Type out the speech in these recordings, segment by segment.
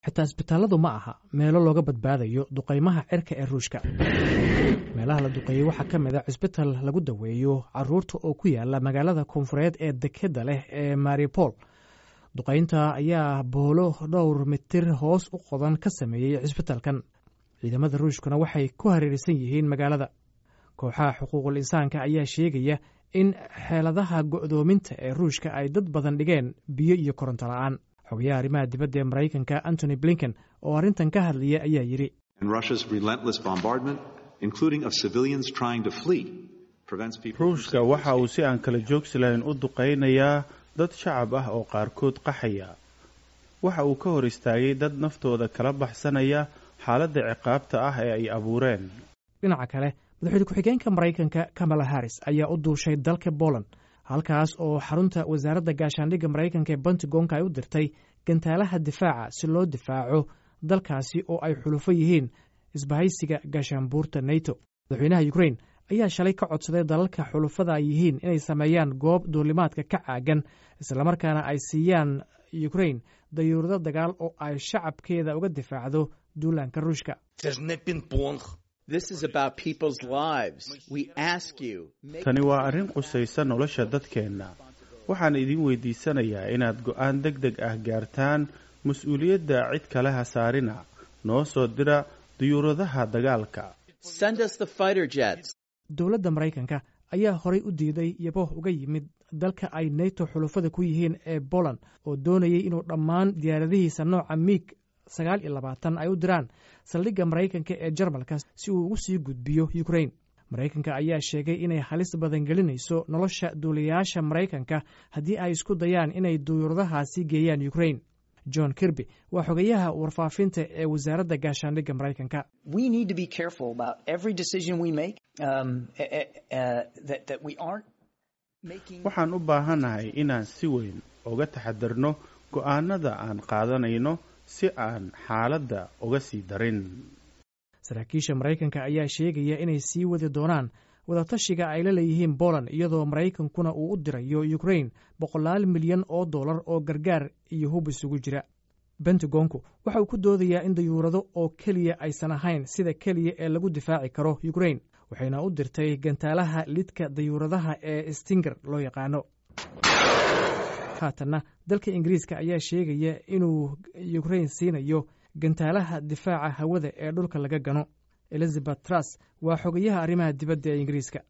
xitaa isbitaalladu ma aha meelo looga badbaadayo duqaymaha cirka ee ruushka meelaha la duqeeyey waxaa ka mid a cisbital lagu daweeyo caruurta oo ku yaala magaalada koonfureed ee dekeda leh ee maripol duqaynta ayaa boolo dhowr mitir hoos u qodan ka sameeyey cisbitalkan ciidamada ruushkuna waxay ku hareeraysan yihiin magaalada kooxaha xuquuqul insaanka ayaa sheegaya in xeeladaha go'doominta ee ruushka ay dad badan dhigeen biyo iyo koronto la'aan xogayaha arrimaha dibadda ee maraykanka antony blinken oo arrintan ka hadlaya ayaa yidhi ruushka waxa uu si aan kala joogsi lahayn u duqaynayaa dad shacab ah oo qaarkood qaxaya waxa uu ka hor istaagay dad naftooda kala baxsanaya xaaladda ciqaabta ah ee ay abuureen dhinaca kale madaxweyne ku-xigeenka maraykanka kamala harris ayaa u duushay dalka poland halkaas oo xarunta wasaaradda gaashaandhigga maraykanka ee pentagonka ay u dirtay gantaalaha difaaca si loo difaaco dalkaasi oo ay xulufo yihiin isbahaysiga gaashaanbuurta neto madaxweynaha ukrain ayaa shalay ka codsaday dalalka xulufada ay yihiin inay sameeyaan goob duulimaadka ka caagan islamarkaana ay siiyaan ukrain dayuurado dagaal oo ay shacabkeeda uga difaacdo duulaanka ruushka tani waa arrin qusaysa nolosha dadkeenna waxaan idin weydiisanayaa inaad go'aan deg deg ah gaartaan mas-uuliyadda cid kale ha saarina noo soo dira diyuuradaha dagaalka dowladda maraykanka ayaa horay u diiday yabooh uga yimid dalka ay neto xulufada ku yihiin ee poland oo doonayay inuu dhammaan diyaaradihiisa nooca miig sagaal iyo labaatan ay u diraan saldhigga maraykanka ee jarmalka si uu ugu sii gudbiyo ukrain maraykanka ayaa sheegay inay halis badan gelinayso nolosha duuliyayaasha maraykanka haddii ay isku dayaan inay duyuuradahaasi geeyaan ukrain john kirby waa xogayaha warfaafinta ee wasaaradda gaashaandhigga maraykanka waxaan u baahannahay inaan si weyn uga taxadarno go'aanada aan qaadanayno si aan xaaladda uga sii darin saraakiisha maraykanka ayaa sheegaya inay sii wadi doonaan wadatashiga ay la leeyihiin poland iyadoo maraykankuna uu u dirayo ukrain boqolaal milyan oo dollar oo gargaar iyo hub isugu jira bentagonku waxa uu ku doodayaa in dayuurado oo keliya aysan ahayn sida keliya ee lagu difaaci karo ukrain waxayna u dirtay gantaalaha lidka dayuuradaha ee stinger loo yaqaano haatanna dalka ingiriiska ayaa sheegaya inuu ukrain siinayo gantaalaha difaaca hawada ee dhulka laga gano elizabeth truss waa xogayaha arrimaha dibadda ee ingiriiska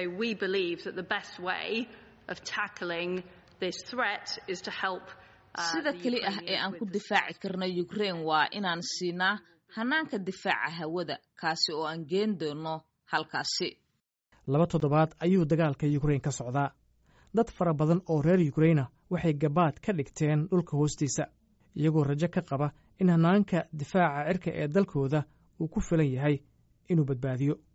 sida keli ah ee aan ku difaaci karna ukrain waa inaan siinaa hanaanka difaaca hawada kaasi oo aan geen doono halkaasi laba toddobaad ayuu dagaalka ukrain ka socdaa dad fara badan oo reer ukraina waxay gabaad ka dhigteen dhulka hoostiisa iyagoo rajo ka qaba in hanaanka difaaca cirka ee dalkooda uu ku filan yahay inuu badbaadiyo